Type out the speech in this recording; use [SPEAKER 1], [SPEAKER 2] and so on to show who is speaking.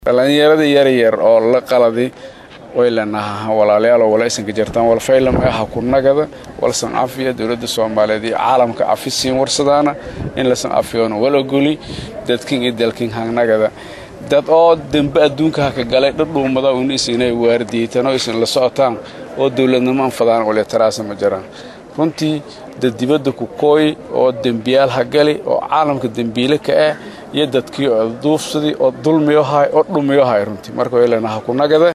[SPEAKER 1] dhallinyarada yaryar oo la qaladi waylenaha walaalayaal wala isanka jirtaan walfaylam aha ku nagada walsan cafiya dowladda soomaaliyeed iyo caalamka cafi siin warsadaana in lasan cafiyoona wal ogoli dadkin iyo dalkin hangnagada dad oo dembe adduunka haka galay dhadhuumada una isinay waardiyeytanoo isin la socotaan oo dowladnimo anfadaan uletaraasa ma jiraan runtii dad dibadda ku kooy oo dembiyaal ha gali oo caalamka dembiile ka ah iyo dadkii oo duufsadii oo dulmiyohay oo dhumiyohay runtii marka waylenaha ku nagada